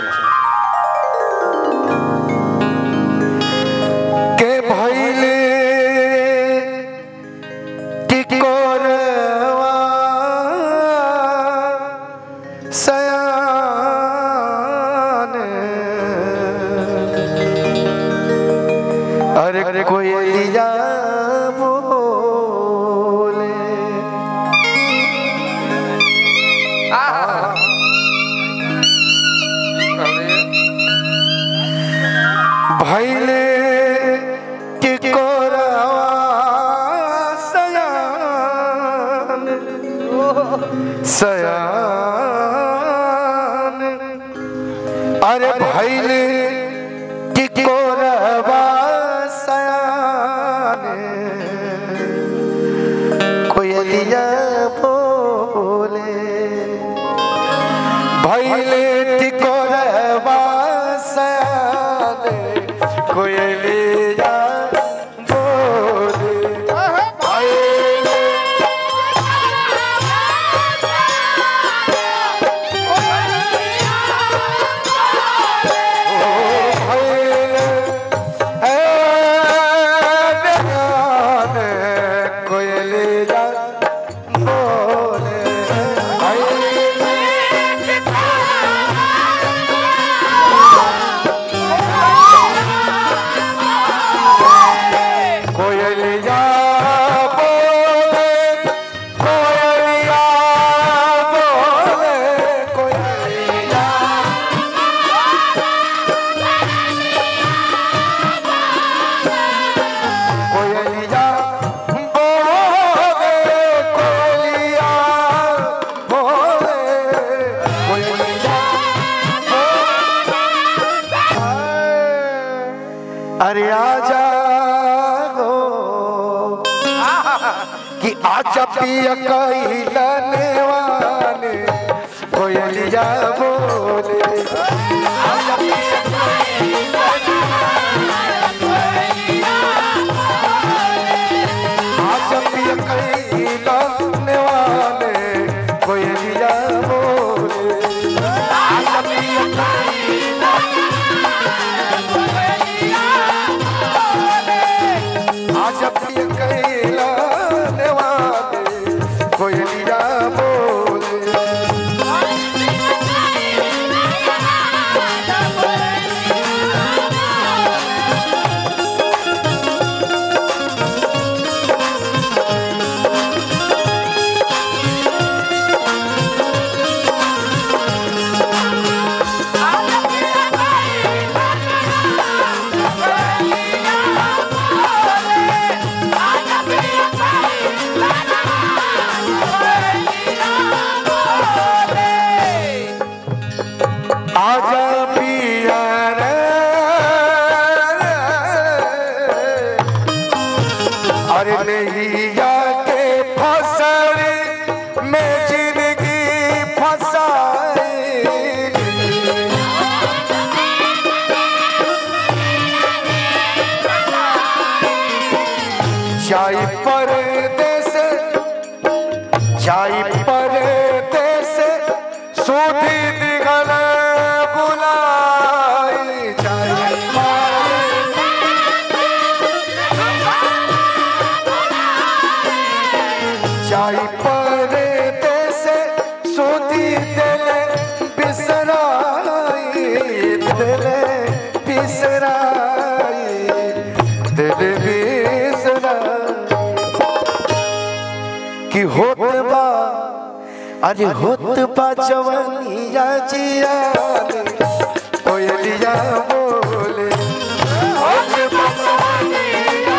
के भैले टिकोरवा सयान अरे कोयलिया बोले भैले टिकोरवा सयान सयान अरे भैले टिकोरवा सयान कोयलिया बोले भैले टिकोरवा सयान कोयलिया बोले भैले कोयलिया बोले कोयलिया बोले कोयलिया कोयलिया बोले कोयलिया बोले कोयलिया अरे आजा गो कि आजा पिया कैलने वाले कोयलिया बोले आजा पिया आजा पिया कैलने वाले कोयलिया बोले आजा पिया आजा पिया कैलने वाले कोयलिया बोले आजा पिया रे अरे नैया के फसल में जिंदगी फसाई जाई परदेस जाई परदेस सुधी दिगल बुलाई जाई परदेस जाई परदेस सुधी दिल बिसराई दिल बिसराई दिल बिसराई कि होत बा अरे होत बा जवनिया जिया कोयलिया बोले होत बा जवनिया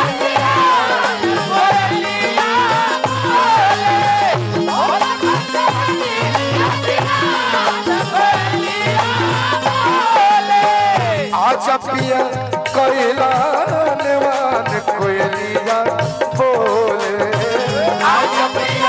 आजा पिया कोयला नेवान कोयलिया बोले आजा पिया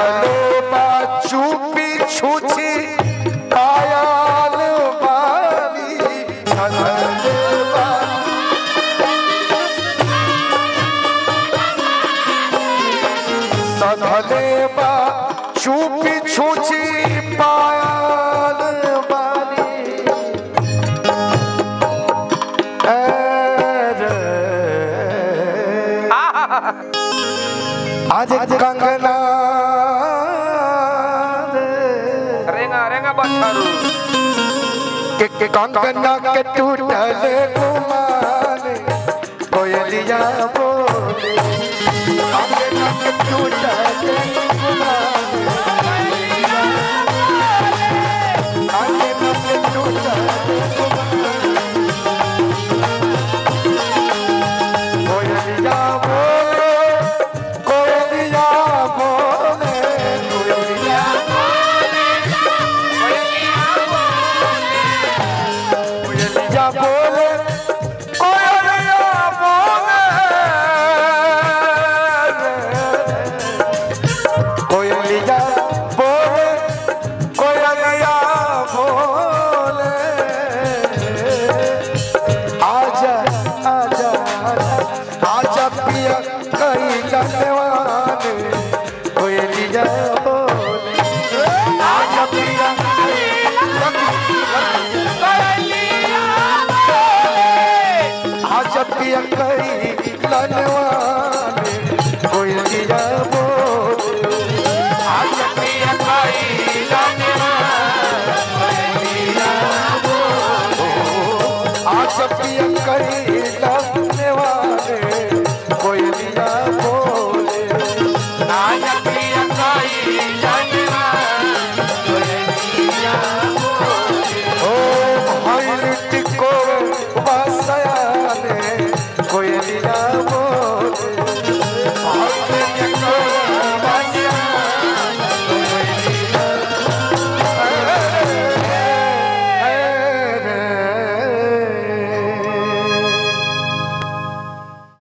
सधले बा चुपी छुची कायल बानी सधले बा सधले बा चुपी छुची पायल बानी अरे आज कंगना रेंगा रेंगा बछरू के के कंगना के टूटल गुमान कोयलिया बोले कंगना के टूटल गुमान